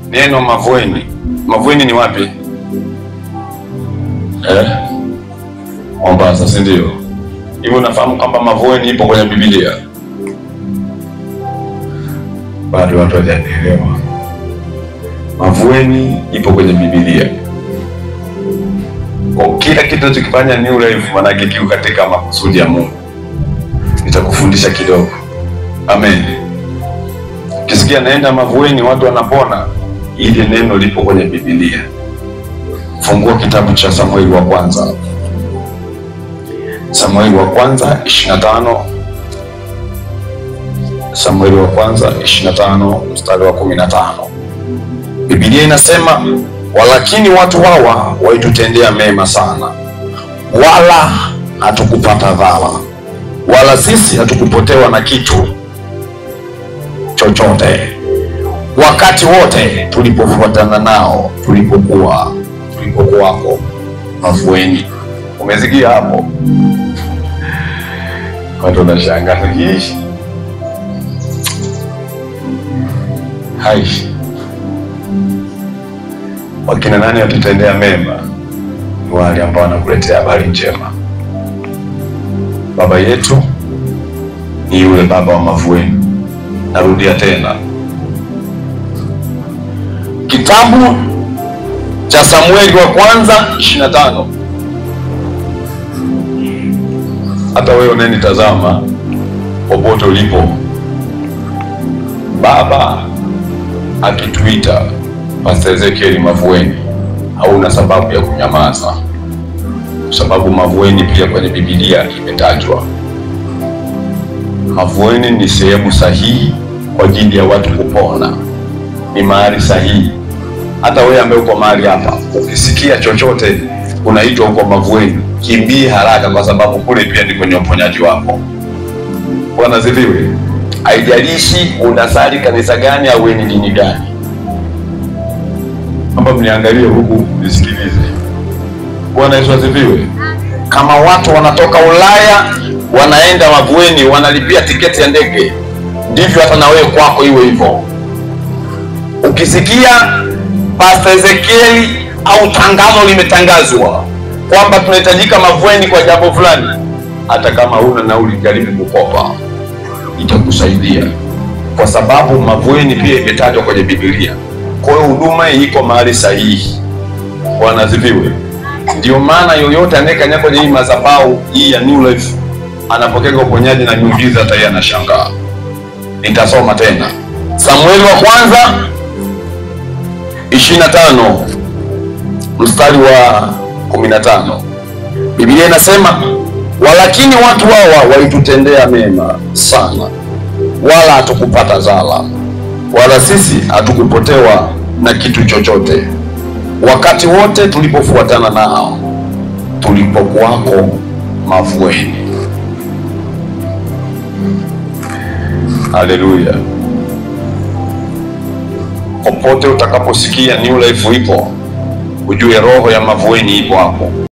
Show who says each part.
Speaker 1: neno Mavueni. Mavueni ni wapi? Eh? Mombasa, si ndio? Hivyo unafahamu kwamba Mavueni ipo kwenye Biblia? Bado watu hawajanielewa. Mavueni ipo kwenye Biblia. Kwa kila kitu tunachokifanya New Life maanake kiko katika makusudi ya Mungu. Nitakufundisha kidogo. Amen. Ukisikia naenda Mavueni watu wanapona, ili neno lipo kwenye Biblia. Fungua kitabu cha Samueli wa kwanza, Samueli wa kwanza 25, Samueli wa kwanza 25 mstari wa 15. Biblia inasema walakini watu hawa waitutendea mema sana, wala hatukupata dhara, wala sisi hatukupotewa na kitu chochote wakati wote tulipofuatana nao tulipokuwa tulipokuwako Mavueni. Umesikia hapo? Watu wanashangaa hii haishi wakina nani watutendea mema? Ni wale ambao wanakuletea habari njema. Baba yetu ni yule baba wa Mavueni. Narudia tena, kitabu cha Samueli wa kwanza 25. Hata wewe unayenitazama popote ulipo, baba akituita Pastor Ezekiel Mavueni, hauna sababu ya kunyamaza, kwa sababu Mavueni pia kwenye Biblia imetajwa. Mavueni ni sehemu sahihi kwa ajili ya watu kupona, ni mahali sahihi. Hata wewe ambaye uko mahali hapa, ukisikia chochote unaitwa huko Mavueni, kimbie haraka, kwa sababu kule pia ni kwenye uponyaji wako. Bwana ziviwe. Haijalishi unasali kanisa gani au ni dini gani, amba mniangalie huku nisikilize. Bwana Yesu asifiwe. Kama watu wanatoka Ulaya wanaenda Mavueni, wanalipia tiketi ya ndege, ndivyo hata na wewe kwako iwe hivyo. Ukisikia Pastor Ezekiel au tangazo limetangazwa kwamba tunahitajika Mavueni kwa jambo fulani, hata kama huna nauli, jaribu kukopa, itakusaidia kwa sababu Mavueni pia imetajwa kwenye Biblia. Kwa hiyo huduma iko mahali sahihi. Bwana asifiwe. Ndio maana yoyote anayekanyaga kwenye hii madhabahu hii ya New Life anapokea uponyaji na miujiza, hata yeye anashangaa. Nitasoma tena Samueli wa kwanza 25 mstari wa 15. Biblia inasema walakini watu hawa walitutendea mema sana, wala hatukupata zala, wala sisi hatukupotewa na kitu chochote, wakati wote tulipofuatana nao tulipokuwako Mavueni. Haleluya! Popote utakaposikia New Life ipo, ujue roho ya Mavueni ipo hapo.